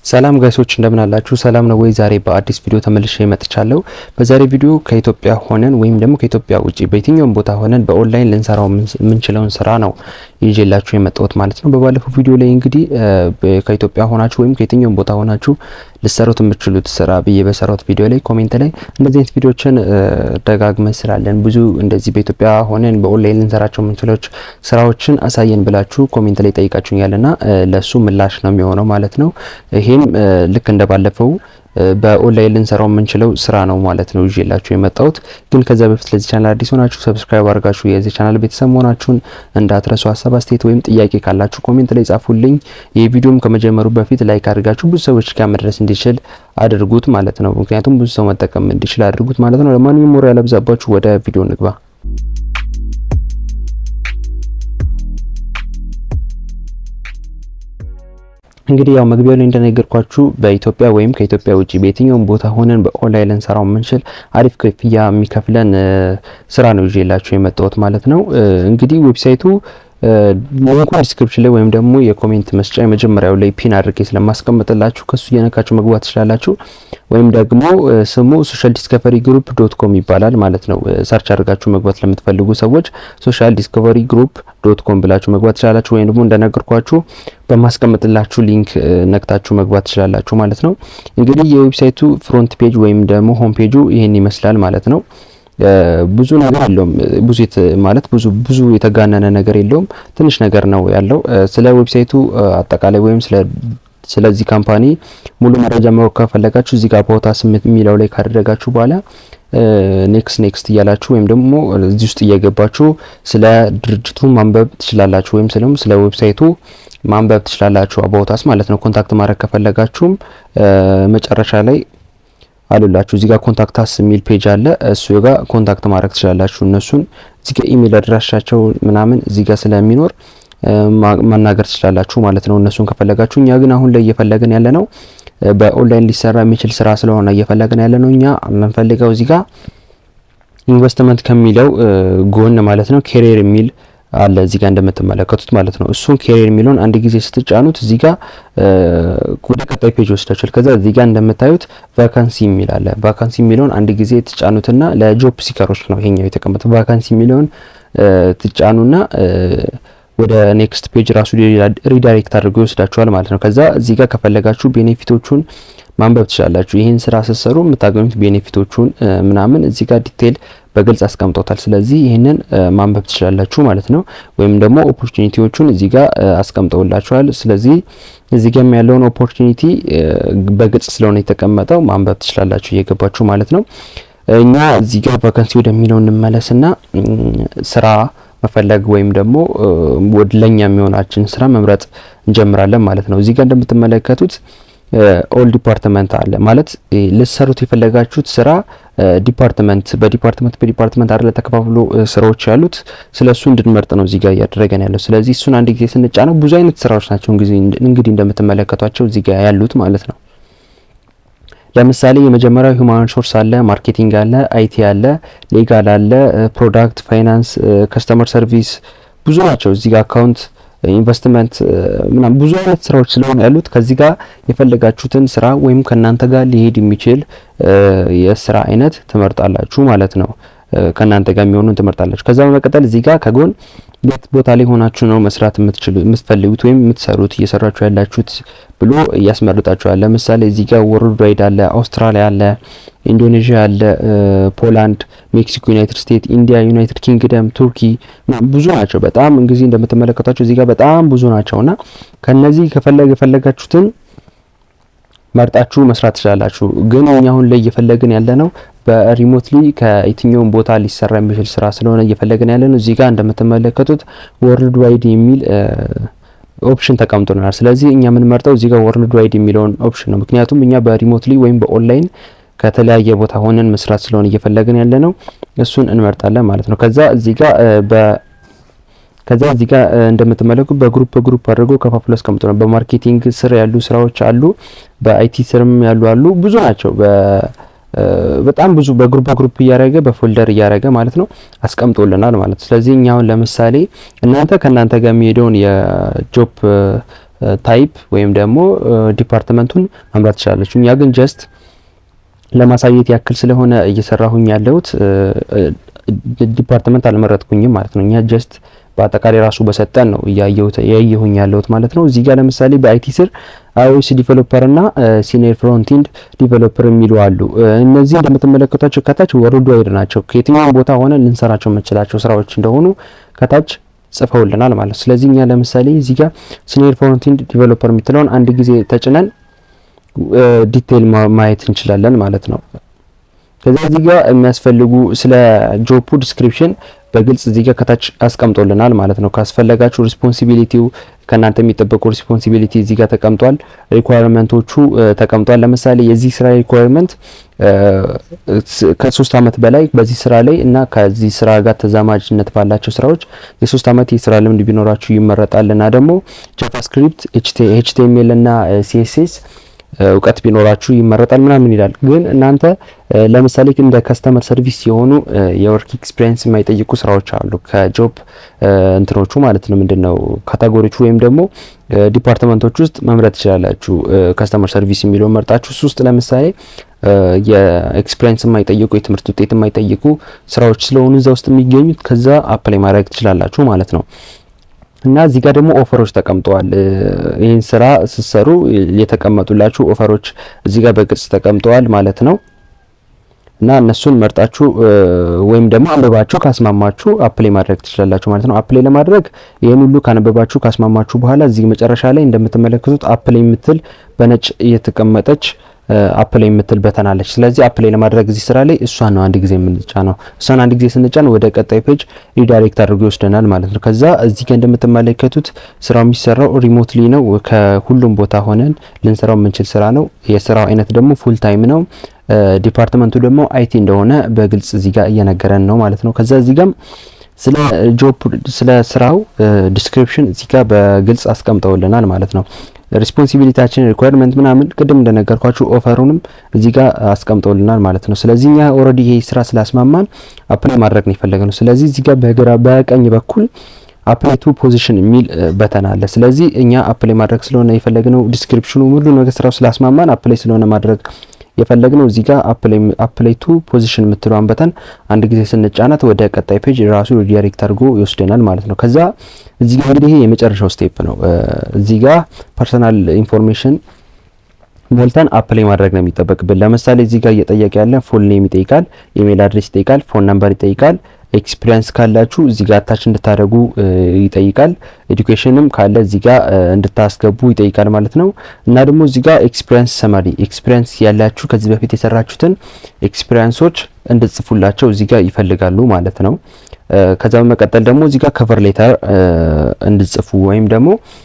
ሰላም ጋይሶች እንደምን አላችሁ? ሰላም ነው ወይ? ዛሬ በአዲስ ቪዲዮ ተመልሼ መጥቻለሁ። በዛሬ ቪዲዮ ከኢትዮጵያ ሆነን ወይም ደግሞ ከኢትዮጵያ ውጪ በየትኛውም ቦታ ሆነን በኦንላይን ልንሰራው የምንችለውን ስራ ነው ይዤላችሁ የመጣሁት ማለት ነው። በባለፈው ቪዲዮ ላይ እንግዲህ ከኢትዮጵያ ሆናችሁ ወይም ከየትኛውም ቦታ ሆናችሁ ልሰሩት የምትችሉት ስራ ብዬ በሰራሁት ቪዲዮ ላይ ኮሜንት ላይ እንደዚህ አይነት ቪዲዮችን ደጋግመን ስላለን ብዙ እንደዚህ በኢትዮጵያ ሆነን በኦንላይን ልንሰራቸው የምንችለው ስራዎችን አሳየን ብላችሁ ኮሜንት ላይ ጠይቃችሁኛልና ለሱ ምላሽ ነው የሚሆነው ማለት ነው። ይሄም ልክ እንደባለፈው በኦንላይን ልንሰራው የምንችለው ስራ ነው ማለት ነው ይዤላችሁ የመጣሁት። ግን ከዛ በፊት ለዚህ ቻናል አዲስ ሆናችሁ ሰብስክራይብ አድርጋችሁ የዚህ ቻናል ቤተሰብ መሆናችሁን እንዳትረሱ። ሀሳብ አስተያየት ወይም ጥያቄ ካላችሁ ኮሜንት ላይ ጻፉልኝ። ይህ ቪዲዮም ከመጀመሩ በፊት ላይክ አድርጋችሁ ብዙ ሰዎች ጋር መድረስ እንዲችል አድርጉት ማለት ነው። ምክንያቱም ብዙ ሰው መጠቀም እንዲችል አድርጉት ማለት ነው። ለማንኛውም ወሬ ያለብዛባችሁ ወደ ቪዲዮ ንግባ። እንግዲህ ያው መግቢያው ላይ እንደነገርኳችሁ በኢትዮጵያ ወይም ከኢትዮጵያ ውጪ በየትኛውም ቦታ ሆነን በኦንላይን ልንሰራው የምንችል አሪፍ ክፍያ የሚከፍለን ስራ ነው ይዤላችሁ የመጣሁት ማለት ነው። እንግዲህ ዌብሳይቱ ሊንኩ ዲስክሪፕሽን ላይ ወይም ደግሞ የኮሜንት መስጫ የመጀመሪያው ላይ ፒን አድርጌ ስለማስቀምጥላችሁ ከሱ እየነካችሁ መግባት ትችላላችሁ። ወይም ደግሞ ስሙ ሶሻል ዲስከቨሪ ግሩፕ ዶት ኮም ይባላል ማለት ነው። ሰርች አድርጋችሁ መግባት ለምትፈልጉ ሰዎች ሶሻል ዲስከቨሪ ግሩፕ ዶት ኮም ብላችሁ መግባት ትችላላችሁ። ወይም ደግሞ እንደነገርኳችሁ በማስቀምጥላችሁ ሊንክ ነክታችሁ መግባት ትችላላችሁ ማለት ነው። እንግዲህ የዌብሳይቱ ፍሮንት ፔጅ ወይም ደግሞ ሆም ፔጁ ይሄን ይመስላል ማለት ነው። ብዙ ነገር የለውም። ብዙ ማለት ብዙ ብዙ የተጋነነ ነገር የለውም። ትንሽ ነገር ነው ያለው። ስለ ዌብሳይቱ አጠቃላይ ወይም ስለ ስለዚህ ካምፓኒ ሙሉ መረጃ ማወቅ ከፈለጋችሁ እዚህ ጋር ቦታ ስምንት የሚለው ላይ ካደረጋችሁ በኋላ ኔክስት ኔክስት እያላችሁ ወይም ደግሞ እዚህ ውስጥ እየገባችሁ ስለ ድርጅቱ ማንበብ ትችላላችሁ። ወይም ስለም ስለ ዌብሳይቱ ማንበብ ትችላላችሁ። አባውታስ ማለት ነው። ኮንታክት ማድረግ ከፈለጋችሁም መጨረሻ ላይ አሉላችሁ እዚህ ጋር ኮንታክት አስ የሚል ፔጅ አለ። እሱ ጋር ኮንታክት ማድረግ ትችላላችሁ። እነሱን እዚህ ጋር ኢሜል አድራሻቸው ምናምን እዚህ ጋር ስለሚኖር ማናገር ትችላላችሁ ማለት ነው እነሱን ከፈለጋችሁ። እኛ ግን አሁን ላይ እየፈለግን ያለ ነው በኦንላይን ሊሰራ የሚችል ስራ ስለሆነ እየፈለግን ያለ ነው። እኛ የምንፈልገው እዚህ ጋር ኢንቨስትመንት ከሚለው ጎን ማለት ነው ኬሪየር የሚል አለ እዚህ ጋር እንደምትመለከቱት ማለት ነው። እሱን ኬሪየር የሚለውን አንድ ጊዜ ስትጫኑት እዚህ ጋር ወደ ቀጣይ ፔጅ ወስዳችኋል። ከዛ እዚህ ጋር እንደምታዩት ቫካንሲ የሚል አለ። ቫካንሲ የሚለውን አንድ ጊዜ ትጫኑትና ለጆብ ሲከሮች ነው ይሄኛው የተቀመጠው። ቫካንሲ የሚለውን ትጫኑና ወደ ኔክስት ፔጅ ራሱ ሪዳይሬክት አድርጎ ይወስዳችኋል ማለት ነው። ከዛ እዚህ ጋር ከፈለጋችሁ ቤኔፊቶቹን ማንበብ ትችላላችሁ። ይህን ስራ ስትሰሩ የምታገኙት ቤኔፊቶቹን ምናምን እዚህ ጋር ዲቴይል በግልጽ አስቀምጦታል። ስለዚህ ይህንን ማንበብ ትችላላችሁ ማለት ነው። ወይም ደግሞ ኦፖርቹኒቲዎቹን እዚህ ጋር አስቀምጠውላችኋል። ስለዚህ እዚህ ጋር ያለውን ኦፖርቹኒቲ በግልጽ ስለሆነ የተቀመጠው ማንበብ ትችላላችሁ እየገባችሁ ማለት ነው። እኛ እዚህ ጋር ቫካንሲ ወደሚለው እንመለስና ስራ መፈለግ ወይም ደግሞ ወደ ለኛ የሚሆናችን ስራ መምረጥ እንጀምራለን ማለት ነው። እዚህ ጋር እንደምትመለከቱት ኦል ዲፓርትመንት አለ ማለት ልትሰሩት የፈለጋችሁት ስራ ዲፓርትመንት በዲፓርትመንት በዲፓርትመንት አይደለ ተከፋፍሎ ስራዎች ያሉት ስለ እሱ እንድንመርጥ ነው እዚህ ጋር እያደረገን ያለው። ስለዚህ እሱን አንድ ጊዜ ስንጫነው ብዙ አይነት ስራዎች ናቸው እንግዲህ እንደምትመለከቷቸው እዚህ ጋር ያሉት ማለት ነው። ለምሳሌ የመጀመሪያው ሂውማን ሪሶርስ አለ፣ ማርኬቲንግ አለ፣ አይቲ አለ፣ ሌጋል አለ፣ ፕሮዳክት፣ ፋይናንስ፣ ከስተመር ሰርቪስ ብዙ ናቸው። እዚህ ጋር አካውንት ኢንቨስትመንት ምናምን ብዙ አይነት ስራዎች ስለሆነ ያሉት ከዚህ ጋር የፈለጋችሁትን ስራ ወይም ከእናንተ ጋር ሊሄድ የሚችል የስራ አይነት ትመርጣላችሁ ማለት ነው። ከእናንተ ጋር የሚሆኑን ትመርጣላችሁ። ከዛ በመቀጠል እዚህ ጋር ከጎን የት ቦታ ላይ ሆናችሁ ነው መስራት የምትፈልጉት ወይም የምትሰሩት እየሰራችሁ ያላችሁት ብሎ እያስመርጣችኋል። ለምሳሌ እዚህ ጋር ወርልድ ዋይድ አለ፣ አውስትራሊያ አለ፣ ኢንዶኔዥያ አለ፣ ፖላንድ፣ ሜክሲኮ፣ ዩናይትድ ስቴትስ፣ ኢንዲያ፣ ዩናይትድ ኪንግደም፣ ቱርኪ ብዙ ናቸው። በጣም እንግዲህ እንደምትመለከቷቸው እዚህ ጋር በጣም ብዙ ናቸውና ከነዚህ ከፈለገ የፈለጋችሁትን መርጣችሁ መስራት ትችላላችሁ። ግን እኛ አሁን ላይ እየፈለግን ያለ ነው በሪሞትሊ ከየትኛውም ቦታ ሊሰራ የሚችል ስራ ስለሆነ እየፈለግን ያለ ነው። እዚህ ጋር እንደምትመለከቱት ወርልድ ዋይድ የሚል ኦፕሽን ተቀምጦልናል። ስለዚህ እኛ የምንመርጠው እዚህ ጋር ወርልድ ዋይድ የሚለውን ኦፕሽን ነው። ምክንያቱም እኛ በሪሞትሊ ወይም በኦንላይን ከተለያየ ቦታ ሆነን መስራት ስለሆነ እየፈለግን ያለ ነው። እሱን እንመርጣለን ማለት ነው። ከዛ እዚህ ጋር በ ከዛ እዚህ ጋር እንደምትመለከቱ በግሩፕ በግሩፕ አድርጎ ከፋፍሎ አስቀምጦ ነው። በማርኬቲንግ ስር ያሉ ስራዎች አሉ፣ በአይቲ ስርም ያሉ አሉ። ብዙ ናቸው። በጣም ብዙ በግሩፕ በግሩፕ እያደረገ በፎልደር እያደረገ ማለት ነው አስቀምጦልናል ማለት ነው። ስለዚህ እኛ አሁን ለምሳሌ እናንተ ከእናንተ ጋር የሚሄደውን የጆብ ታይፕ ወይም ደግሞ ዲፓርትመንቱን መምራት ትችላለች። እኛ ግን ጀስት ለማሳየት ያክል ስለሆነ እየሰራሁኝ ያለሁት ዲፓርትመንት አልመረጥኩኝም ማለት ነው። እኛ ጀስት በአጠቃላይ ራሱ በሰጠን ነው እያየሁት ያየሁኝ ያለሁት ማለት ነው። እዚህ ጋር ለምሳሌ በአይቲ ስር አይኦኤስ ዲቨሎፐር እና ሲኒየር ፍሮንቲንድ ዲቨሎፐር የሚሉ አሉ። እነዚህ እንደምትመለከቷቸው ከታች ወርልድ ዋይድ ናቸው። ከየትኛውም ቦታ ሆነ ልንሰራቸው የምንችላቸው ስራዎች እንደሆኑ ከታች ጽፈውልናል ማለት ነው። ስለዚህ እኛ ለምሳሌ እዚህ ጋር ሲኒየር ፍሮንቲንድ ዲቨሎፐር የምትለውን አንድ ጊዜ ተጭነን ዲቴይል ማየት እንችላለን ማለት ነው። ከዛ እዚህ ጋር የሚያስፈልጉ ስለ ጆፑ ዲስክሪፕሽን በግልጽ እዚህ ጋር ከታች አስቀምጦልናል ማለት ነው። ካስፈለጋችሁ ሪስፖንሲቢሊቲው ከእናንተ የሚጠበቁ ሪስፖንሲቢሊቲ እዚህ ጋር ተቀምጧል። ሪኳየርመንቶቹ ተቀምጧል። ለምሳሌ የዚህ ስራ ሪኳየርመንት ከሶስት አመት በላይ በዚህ ስራ ላይ እና ከዚህ ስራ ጋር ተዛማጅነት ባላቸው ስራዎች የሶስት አመት የስራ ልምድ ቢኖራችሁ ይመረጣል እና ደግሞ ጃቫስክሪፕት፣ ኤችቲኤምኤል እና ሲኤስኤስ እውቀት ቢኖራችሁ ይመረጣል ምናምን ይላል። ግን እናንተ ለምሳሌ እንደ ከስተመር ሰርቪስ የሆኑ የወርክ ኤክስፒሪየንስ የማይጠይቁ ስራዎች አሉ። ከጆብ እንትኖቹ ማለት ነው ምንድነው ካታጎሪዎቹ ወይም ደግሞ ዲፓርትመንቶች ውስጥ መምረጥ ትችላላችሁ። ከስተመር ሰርቪስ የሚለውን መርጣችሁ እሱ ውስጥ ለምሳሌ የኤክስፒሪየንስ የማይጠይቁ የትምህርት ውጤት የማይጠይቁ ስራዎች ስለሆኑ እዛ ውስጥ የሚገኙት ከዛ አፕላይ ማድረግ ትችላላችሁ ማለት ነው። እና እዚህ ጋር ደግሞ ኦፈሮች ተቀምጠዋል። ይህን ስራ ስትሰሩ የተቀመጡላችሁ ኦፈሮች እዚህ ጋር በግልጽ ተቀምጠዋል ማለት ነው። እና እነሱን መርጣችሁ ወይም ደግሞ አንብባችሁ ካስማማችሁ አፕላይ ማድረግ ትችላላችሁ ማለት ነው። አፕላይ ለማድረግ ይህን ሁሉ ካነበባችሁ ካስማማችሁ በኋላ እዚህ መጨረሻ ላይ እንደምትመለከቱት አፕላይ የምትል በነጭ እየተቀመጠች አፕላይ የምትል በተናለች። ስለዚህ አፕላይ ለማድረግ እዚህ ስራ ላይ እሷን ነው አንድ ጊዜ የምንጫነው። እሷን አንድ ጊዜ ስንጫን ወደ ቀጣይ ፔጅ ሪዳይሬክት አድርጎ ይወስደናል ማለት ነው። ከዛ እዚህ ጋር እንደምትመለከቱት ስራው የሚሰራው ሪሞትሊ ነው። ከሁሉም ቦታ ሆነን ልንሰራው የምንችል ስራ ነው። የስራው አይነት ደግሞ ፉል ታይም ነው። ዲፓርትመንቱ ደግሞ አይቲ እንደሆነ በግልጽ እዚህ ጋር እየነገረን ነው ማለት ነው። ከዛ እዚህ ጋር ስለ ጆብ ስለ ስራው ዲስክሪፕሽን እዚህ ጋር በግልጽ አስቀምጠውልናል ማለት ነው። ሪስፖንሲቢሊቲያችን ሪኳየርመንት ምናምን ቅድም እንደነገርኳችሁ ኦፈሩንም እዚህ ጋር አስቀምጠውልናል ማለት ነው። ስለዚህ እኛ ኦልሬዲ ይሄ ስራ ስላስማማን አፕላይ ማድረግ ነው የፈለግነው። ስለዚህ እዚህ ጋር በግራ በቀኝ በኩል አፕላይ ቱ ፖዚሽን የሚል በተን አለ። ስለዚህ እኛ አፕላይ ማድረግ ስለሆነ የፈለግነው ዲስክሪፕሽኑ ሙሉ ነገር ስራው ስላስማማን አፕላይ ስለሆነ ማድረግ የፈለግነው እዚህ ጋር አፕላይ ቱ ፖዚሽን የምትለዋን በተን አንድ ጊዜ ስንጫናት ወደ ቀጣይ ፔጅ ራሱ ዳይሬክት አድርጎ ይወስደናል ማለት ነው። ከዛ እዚህ ጋር እንግዲህ ይሄ የመጨረሻው ስቴፕ ነው። እዚህ ጋር ፐርሰናል ኢንፎርሜሽን ሞልተን አፕላይ ማድረግ ነው የሚጠበቅብን። ለምሳሌ እዚህ ጋር እየጠየቀ ያለ ፉል ኔም ይጠይቃል፣ ኢሜል አድሬስ ይጠይቃል፣ ፎን ነምበር ይጠይቃል። ኤክስፒሪየንስ ካላችሁ እዚህ ጋር አታች እንድታደርጉ ይጠይቃል። ኤዱኬሽንም ካለ እዚህ ጋር እንድታስገቡ ይጠይቃል ማለት ነው። እና ደግሞ እዚህ ጋር ኤክስፒሪየንስ ሰማሪ ኤክስፒሪየንስ ያላችሁ ከዚህ በፊት የሰራችሁትን ኤክስፒሪየንሶች እንድትጽፉላቸው እዚህ ጋር ይፈልጋሉ ማለት ነው። ከዛ በመቀጠል ደግሞ እዚህ ጋር ከቨር ሌተር እንድትጽፉ ወይም ደግሞ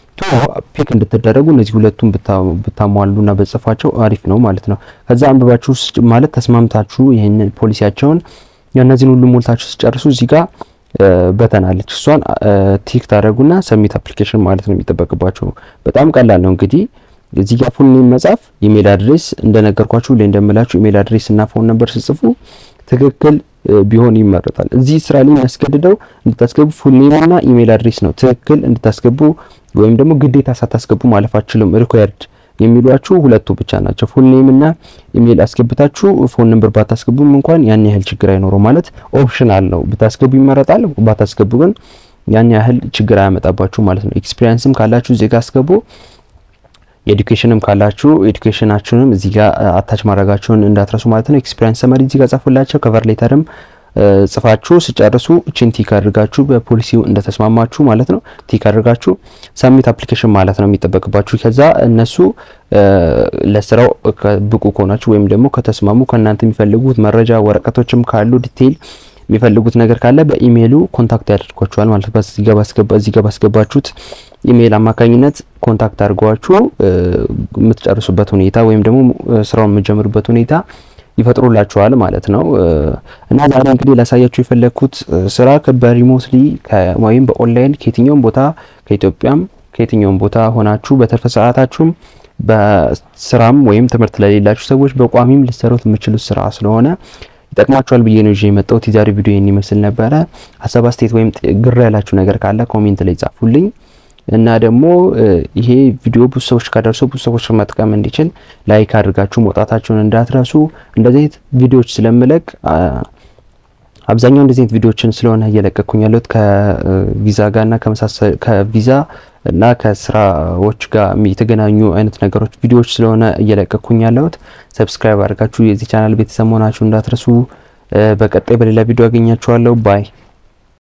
ፒክ እንድትደረጉ እነዚህ ሁለቱም ብታሟሉና በጽፏቸው አሪፍ ነው ማለት ነው። ከዛ አንብባችሁ ማለት ተስማምታችሁ ይህንን ፖሊሲያቸውን የእነዚህን ሁሉ ሞልታችሁ ሲጨርሱ እዚህ ጋር በተናለች እሷን ቲክ ታደረጉና ሰሚት አፕሊኬሽን ማለት ነው የሚጠበቅባቸው። በጣም ቀላል ነው እንግዲህ እዚህ ጋር ፉል ኔም መጻፍ፣ ኢሜል አድሬስ እንደነገርኳችሁ ላይ እንደምላችሁ ኢሜል አድሬስ እና ፎን ነምበር ስጽፉ ትክክል ቢሆን ይመረጣል። እዚህ ስራ ላይ የሚያስገድደው እንድታስገቡ ፉል ኔም እና ኢሜል አድሬስ ነው። ትክክል እንድታስገቡ ወይም ደግሞ ግዴታ ሳታስገቡ ማለፍ አትችሉም። ሪኳየርድ የሚሏችሁ ሁለቱ ብቻ ናቸው። ፉል ኔም እና ኢሜል አስገብታችሁ ፎን ነምበር ባታስገቡም እንኳን ያን ያህል ችግር አይኖረው። ማለት ኦፕሽናል ነው። ብታስገቡ ይመረጣል፣ ባታስገቡ ግን ያን ያህል ችግር አያመጣባችሁ ማለት ነው። ኤክስፒሪየንስም ካላችሁ እዚህ ጋር አስገቡ። ኤዱኬሽንም ካላችሁ ኤዱኬሽናችሁንም እዚህ ጋር አታች ማድረጋችሁን እንዳትረሱ ማለት ነው። ኤክስፒሪየንስ ሰመሪ እዚህ ጋር ጻፉላቸው። ከቨር ሌተርም ጽፋችሁ ስጨርሱ እችን ቲክ አድርጋችሁ በፖሊሲው እንደተስማማችሁ ማለት ነው ቲክ አድርጋችሁ ሰሚት አፕሊኬሽን ማለት ነው የሚጠበቅባችሁ። ከዛ እነሱ ለስራው ብቁ ከሆናችሁ ወይም ደግሞ ከተስማሙ ከእናንተ የሚፈልጉት መረጃ ወረቀቶችም ካሉ ዲቴይል የሚፈልጉት ነገር ካለ በኢሜይሉ ኮንታክት ያደርጓችኋል ማለት ነው። እዚህ ጋር ባስገባችሁት ኢሜይል አማካኝነት ኮንታክት አድርጓችሁ የምትጨርሱበት ሁኔታ ወይም ደግሞ ስራውን የምትጀምሩበት ሁኔታ ይፈጥሩላችኋል ማለት ነው። እና ዛሬ እንግዲህ ላሳያችሁ የፈለግኩት ስራ በሪሞትሊ ወይም በኦንላይን ከየትኛውም ቦታ ከኢትዮጵያም ከየትኛውም ቦታ ሆናችሁ በትርፍ ሰዓታችሁም በስራም ወይም ትምህርት ለሌላችሁ ሰዎች በቋሚም ልትሰሩት የምችሉት ስራ ስለሆነ ይጠቅማችኋል ብዬ ነው ይዤ የመጣሁት። የዛሬ ቪዲዮ ይህን ይመስል ነበረ። ሀሳብ አስተያየት ወይም ግር ያላችሁ ነገር ካለ ኮሜንት ላይ ጻፉልኝ። እና ደግሞ ይሄ ቪዲዮ ብዙ ሰዎች ካደርሱ ብዙ ሰዎች መጥቀም እንዲችል ላይክ አድርጋችሁ መውጣታችሁን እንዳትረሱ። እንደዚህ አይነት ቪዲዮዎች ስለምለቅ አብዛኛው እንደዚህ አይነት ቪዲዮዎችን ስለሆነ እየለቀኩኝ ያለሁት ከቪዛ ጋርና ከቪዛ እና ከስራዎች ጋር የተገናኙ አይነት ነገሮች ቪዲዮዎች ስለሆነ እየለቀኩኝ ያለሁት ሰብስክራይብ አድርጋችሁ የዚህ ቻናል ቤተሰብ መሆናችሁ እንዳትረሱ። በቀጣይ በሌላ ቪዲዮ አገኛችኋለሁ። ባይ